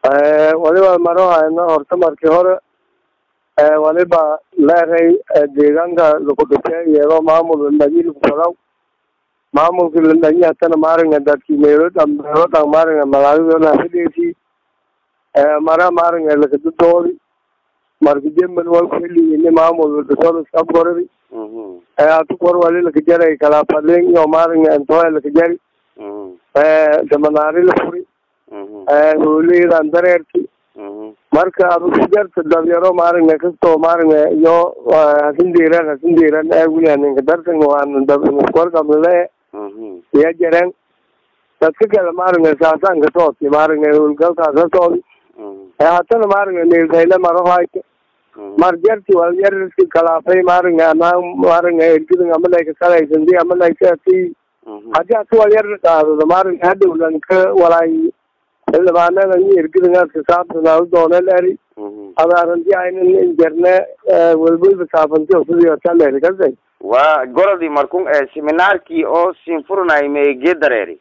waliba maro hayno horta markii hore waliba leeray deegaanka lakudhintay iyadoo maamul landhanyi lakufadaw maamulki landhanyi hatana maaringa dadki meelo dhan meelo dhan maaringa magaaladona hafidheesi mara maaringa lakadudoodi marka jemal wal kuheliini maamul dasolos abgoradi atukor wali lakajaray kalafadling iyo maaringa intoya lakajari samanaari la furi hooleydan dareerki marka adukujarta dabyaro maaringa kastoo maaringa iyo hasindiran hasindiran wili haninka dartan waan dabkorkamle iya jaren dadka kale maaringa saasaan kasooti maaringa howlgalkaas kasoodi hatana maaringa neelkayle marohayka mar jarti wal yarski kalaafay maaringa anaa maaringa ergidin amaleyka salaysandi amaleykaati hadii hati wal yar qaadado maaringa hadhowlan ka walaay xildhibaanada ergidinaaska saabsanaa doonel eri adaaranti aynan injerne welwelba saafanti sidii hotaleri kasay waa gorodii markun seminaarkii oo sinfurnay meegee dareeri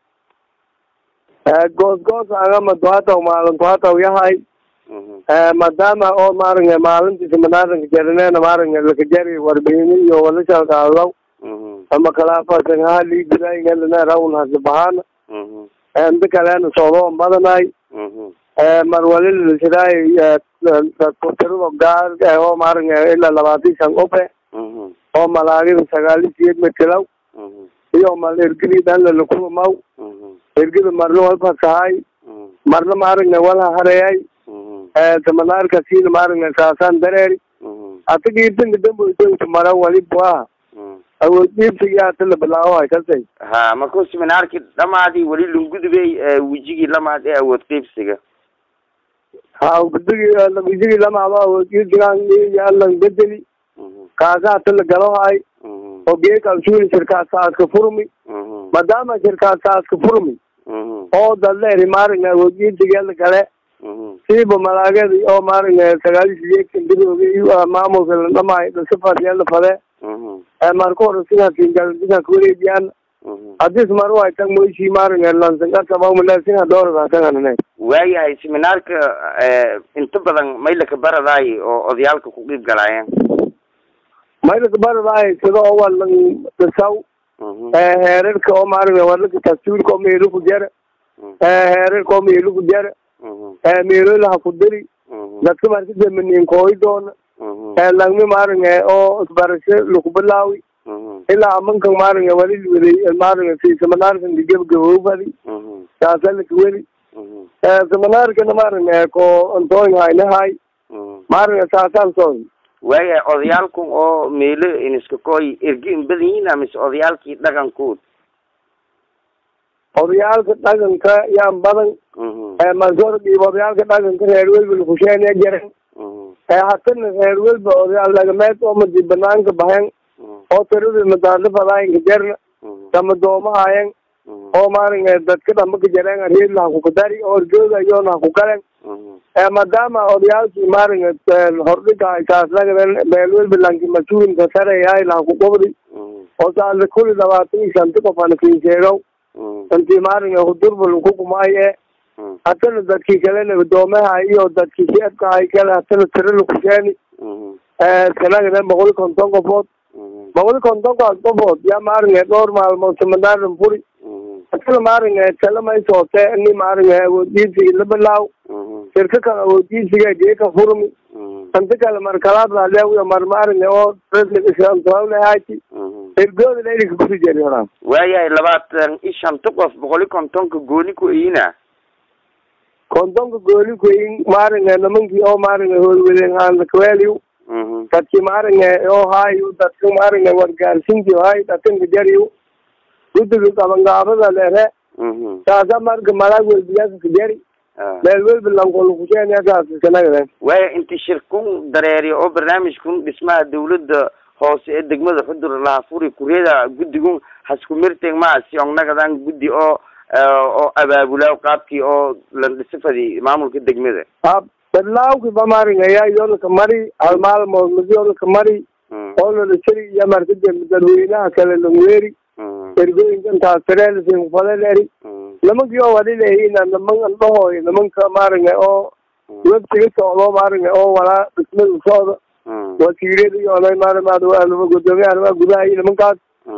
goos goos agama duhataw maalin duhataw yahay maadaama oo maaringa maalintii seminaaranka jarneena maaringa lakajari warbihini iyo walashalkaadaw ama kalaafasangaha liigudaaingalana rawn hasabahana inta kalena soodo badanay mar walilasidaay tirado gaar oo maaringa ilaa labaatan shan ope oo malaagida sagaali siyeed matilaw iyo mal ergidi dhanla lakumaw ergida marna walfasahay marna maaringa walha hareyay samanaarka siina maaringa saasaan dareeri atagi itinka damboysa mara walibwa awoodiibsigi hata la bilaawahay kasay ha markuu seminaarkii dhamaadii weli lungudubey wijigii lamaad ee awood qeybsiga ha gudigi wijigii lamaado awoodqiibsigaan yalan bedeli kaasa hata la galohay oo geekalsuuli shirkaasaaska furmi maadaama shirkaasaaska furmi oo dadleeri maaringa awoodqiibsiga la gale siiba malaagadi oo maaringa sagaali sideedkan gudooga maamulka la dhamaay dhasafadya la fade marka hore sinhasingalsinha kuwareejiyaan hadis mar way tag moishi maaringa lansangatabamule sinha dooradaasanganane waayahay seminaarka inta badan maylaka baradaay oo odayaalka ku qiib galaayeen maylaka baradaay sida oo walan dasaw heerarka oo maaringa walaka dastuurka oo meelo ku jara heerarka oo meelo ku jara meelolaha ku diri dadka marka damanin kooyi doona langmi maaringa oo isbarasho lakubilaawi ilaa amankan maaringa wali waday maaringa si seminaarkan gabagabowfadi saasa lakaweli seminaarkana maaringa ko antooyin haynahay maaringa saasaan soo waayahay odayaalkan oo meelo iniska kooy ergi in badan yihiin mise odayaalkii dhaqankood odayaalka dhaqanka yaan badan masordiib odayaalka dhaqanka reer welba lakusheena jaren hatana reer welba odayaal dhagameed oo madi banaanka bahen oo tiradi madaadafadaayinka jarna sama doomahayen oo maaringa dadka dhamba ka jareen reerla hakukadari oo orgooda iyoona hakukalen maadaama odayaalkii maaringa hordhiga kaaslagaden meel welba lanki masuulinka sareyahay lahakugobdi oo saala kuli labaatan iyo shanti qof ana kinsheegow intii maaringa hudurbal kukumaaye hatana dadkii kalena gudoomaha iyo dadkii sheebkahay kale hatana tira lakusheeni kanagaden boqol iyo konton qofood boqol iyo kontonkaas qofood yaa maaringa dhowr maalmood seminaaran furi hatana maaringa tala maysoote ini maaringa awooddiisigi la bilaaw shirka kale awooddiisiga geeka furmi inta kale markalaad laaleewiyo mar maaringa oo resligasantoawlehaaji ergooda laylika kuri jeri horaa waayahay labaatan iyo shanta qof boqol iyo kontonka gooni ku eyina kontonka gooli kuyin maaringa nimankii oo maaringa hoolweden aanlakaweeliw dadki maaringa oo haayu dadka maaringa wargaarsinti hay dakanka jariw gudiga qabangaabada leere saasa marka malaag welbiyaaka ka jari meel welba lankolakusheeniakaaskanagaden waaya inti shirkun dareeriya oo barnaamijkun dhismaha dawladda hoose ee degmada xudur laha furi kureeda guddigun hasku mirteg maa sionnagadan guddi oo oo abaabulaa qaabkii oo landhisifadi maamulka degmada ha badlaawki ba maaringa yaa yoolaka mari hal maalmood mid yoolaka mari oo lalasari iyo marka dadweynaha kale langweeri ergooyinkan taasireel sinkufadel eri nimankii oo wali leeyihiin niman andhahooy nimanka maaragna oo websiga socdo maaragna oo walaa dhismada socda wasiirada iyo onay maarama gudoomiyaha arrimaha gudaha iyo nimankaas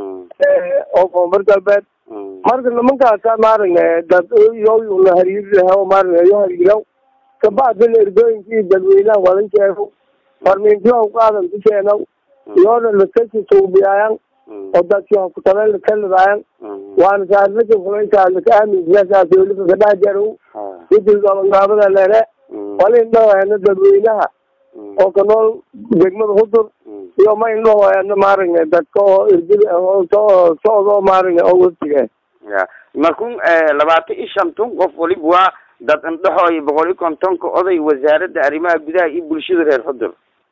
oo koonfur galbeed marka nimankaasa maaragna dad yoyuna hariirlaha maaragna yo hariiraw kabacdina erdooyinka iyo dadweynaha wadan sheego farmiintiyo qaadan ku sheenow iyoona lakasi suubiyaayan oo dadki hokutaben lakalidaayan waana saadlaka fulaysaadlaka aaminsiyasaas weliba kadhax jarow widi gabangaabada lere wala indhahoena dadweynaha oo ka nool degmada hudur iyo ma indhahoena maaragna dadka oo irgida so socdo maaragna oo waftiga ya markun labaatan iyo shanton qof waliba waa dad indhaxooy boqol iyo kontonka oday wasaaradda arrimaha gudaha iyo bulshada reer xudur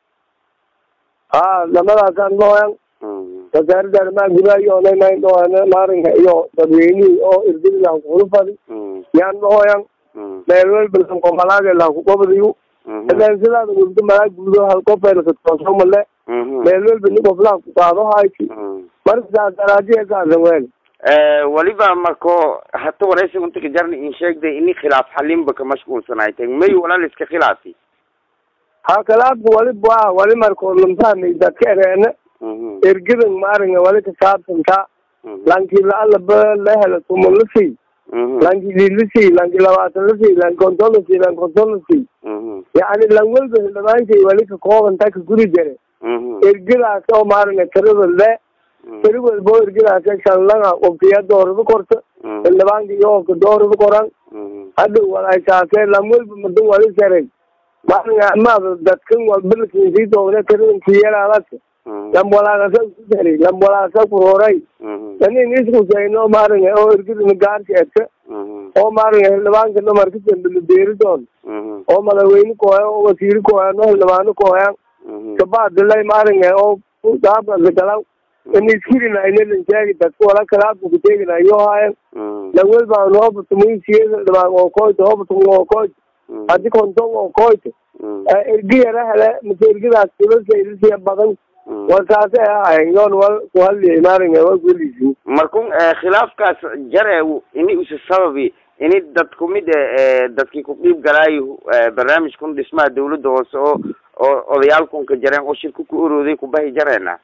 ha lamadaasaan indhahoyan wasaaradda arrimaha gudaha iyo onayna indhahoena maaragna iyo dadweynihii oo irgida hakulufadi yaan indhahoyan meelwelbalanko malaaga lahakugobadiyu ilan sidaada wurdo malaa guudo hal qofeelkatooso male meelwelba ni qoflaha kusaado hayti marka saas daraajiya saasan weel waliba marko hata wareysi unta ka jarna in sheegday ini khilaaf xalinba ka mashquulsanaay tag may walaal iska khilaafi ha kalaabka waliba waa wali marko lamfahmay dadka ereena ergadan maaragna wali kasaabsanta lanki laalaba la hela tuman lasii lanki lilasii lanki labaatan lasii lanki konton lasii lanki konton lasii yacni lan welba hildhibaankay wali ka koobanta ka guri jare ergadaas oo maaragna tirada le tiri walbo ergadaas shanlanga qofkiya doorada korta hildhibaanka iyo qofka doorada koran hadhow walaasaase lan welba madan wali saray maaragna amaada dadkan walbalkiisii doogna tiradan kiyalaadaka lambolaagasa ku saray lambolaagasa ku horay anin iskusayno maaragna oo ergadana gaarka edka oo maaragna hildhibaanka namarka dambela beeridoon oo madaxweyne kooya oo wasiiri kooya no hildhibaano kooyan kabacdilay maaragna oo daabasagalaw iniskirina inalan sheegi dadka wala kalaabka kuteegina iyo haayan lawelbaan hoobatumisiye hildhibaan oo koyta hoobatum oo koyta hadi konton oo koyta ergiyara hele mase ergadaas tilasailisya badan warkaasi ay ahayn yoon wal kuhadliya maaragna waa kuhelisi markun khilaafkaas jare ini usa sababi ini dad kumid dadkii ku dhiib galaayo barnaamijkun dhismaha dawladda hoose oo oo odayaalkun ka jareen oo shirka ku orooday kubahi jareena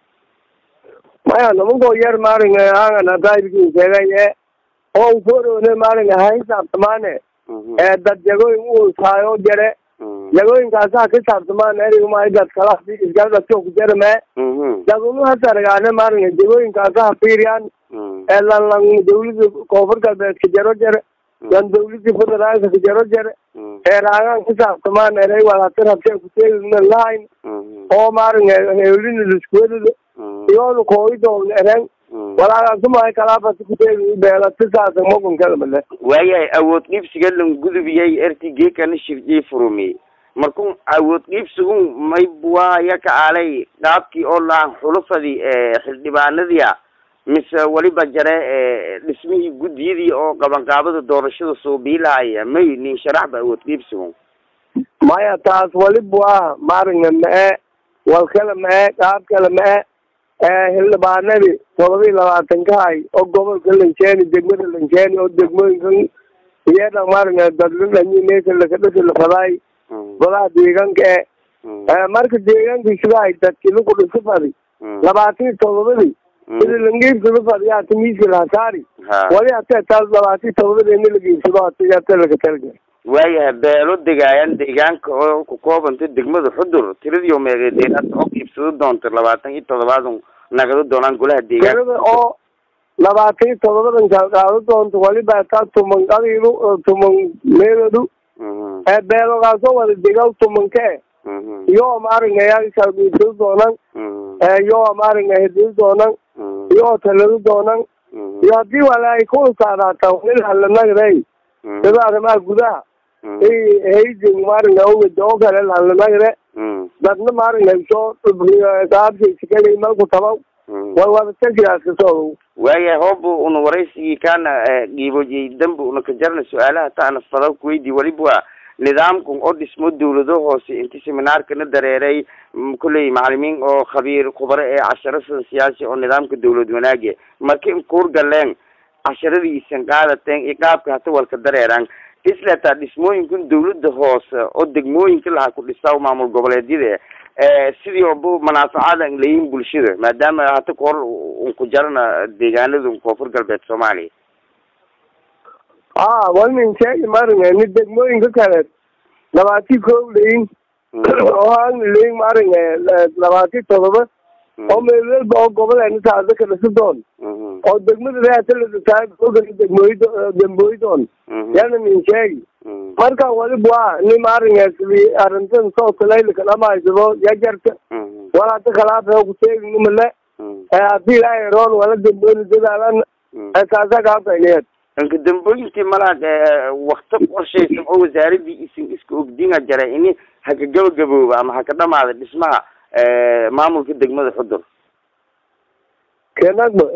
maya nimankoo yar maaragna aangan hadaayirkin sheegaye oo ufoorone maaragna ha hisaabtamaane dad jagooyin u taayo jare jagooyinkaasaa ka saabtamaan erigma dad kala isgaladasoo ku jarame dad unu hasaragaane maaragna jagooyinkaasa hafiiriyaan lan lan dawlada koonfur galbeed ka jaro jare lan dawladii federaalka ka jaro jare eeraagaan ka saabtamaan erey walatir habtee kuteegina lahayn oo maaragna heelina liskuwadada iyoonu kooyidoogna eren walaagasumay kalaabasi kuteegi beelatisaasa mogunkalmale waayahay awood dhiibsiga lan gudubiyay ertigekana shirjay furumi markun awood dhiibsigun may buwaaya ka aalay dhaabkii oo laan xulufadii xildhibaanadia mise waliba jare dhismihii guddiyadii oo qabanqaabada doorashada soo biilahaya may nin sharaxba awood dhiibsigun maya taas waliba waa maaragna ma-e walkale ma-e qaab kale ma-e hildhibaanadii todoba iyo labaatan ka hay oo gobolka lanjeeni degmada lanjeeni oo degmooyinkan iyada maaragna dadladhanyimesa lakadhasi lafadaay golaha deegaanka e marka deegaanka sidahay dadki laku dhisi fadi labaatan iyo todobadii sida langeibsado fadiyaa timiiska lahasaari wali hatee taas labaatan iyo todobadii ina lageibsado hata lakatalga waayahay beelo degaayan deegaanka oo ku koobanta degmada xudur tiradiio meegeedeen hadda oo iibsado doonta labaatan iyo todobaadun nagado doonaan golaha deegaanka tirada oo labaatan iyo todobadan kalqaado doonta waliba taa tuman qadiidu tuman meelodu beelogaasoo wada degaw tumanke iyo maaragna yaa kalgiibsado doonan iyo maaragna hedii doonan iyo talado doonan iyo hadii wala ay ku usaadaata nin halanagray sida arrimaha gudaha haydin maaragna owada oo kale halanagre dadna maaragna soo qaabsaysikala malku tabaw way wadatasiyaaskasoo waayahay hooba una waraysigii kaana dhiibojiyay dambi una ka jarna su-aalaha taana fada kuweydii waliba waa nidaamkan oo dhismo dawlado hoose inti seminaarkana dareeray kolley macalimiin oo khabiir khubaro ee casharo siyaasi oo nidaamka dawlad wanaage marka in kuur galeen casharadii isan qaadateen iyo qaabka hata walka dareeraan islataa dhismooyinkun dawladda hoose oo degmooyinka lahaa ku dhisaa maamul goboleedyada sidii oba manaafacaada layihin bulshada maadaama hata kahor un ku jarana deegaanada koonfur galbeed soomaaliya a walnin sheegi maringa ni degmooyinka kale labaati kow layin oo hagni layin maringa labaati todoba oo meelwelba oo goboleena taasa ka dhisidoon oo degmada reataladataa ogan degmooy dembooydoon yana nin sheegi marka waliba waa ni maringa sidi arrintan soosalayla dhamaysado yajarta walata kalaafee ku sheegi nimale hadii ilaahay roon wala dembooyna dadaalan saasa kaafayneed inka dambooyintii malaad wakti qorshaysan oo wasaaradii isin iska ogdinga jaray ini haka gabagabooba ama haka dhamaada dhismaha maamulka degmada xudur kenagba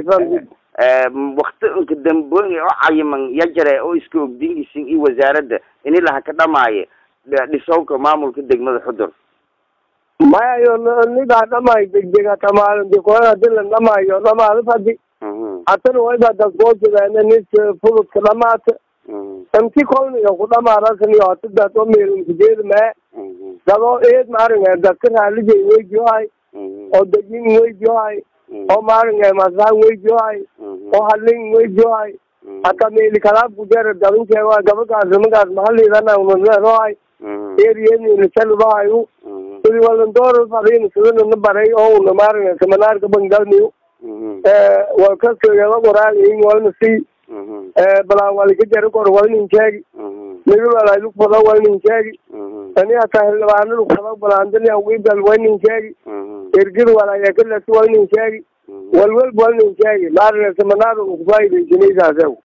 wakti inka dambooyin oo cayiman ya jare oo iska ogdin isin iyo wasaaradda ini lahaka dhamaayo dhisowka maamulka degmada xudur maya yo nidaa dhamaay degdega tamaalin dikoona hadii la dhamaayo dhamaada fadi hatana wayba dasgoosidaana nis fududka dhamaata inti kolniga ku dhamaarasaniyo hatidaas oo meelunkujeeda mee dadoo eed maaringa dadka raalijay weydiyohay oo degin weydiyohay oo maaringa masahan weydiyohay oo halin weydiyohay hata meeli kalaab kujera dabinkeewa gabagaas nimagaas mahaliidana unaleerohay eriyeniinasalubahayu sidi walandoor fadin sidana baray oo una maaringa seminaarka bangalniyo walkasoyaba qoraagayin walna si balaan walika jari kor walnin sheegi migibalailu fado walnin sheegi ani hata xildhibaanadu fado balaandani awibal walnin sheegi ergid walayakalas walnin sheegi walwalba walnin sheegi maarina seminaar ukufaaidaysanaysaaseu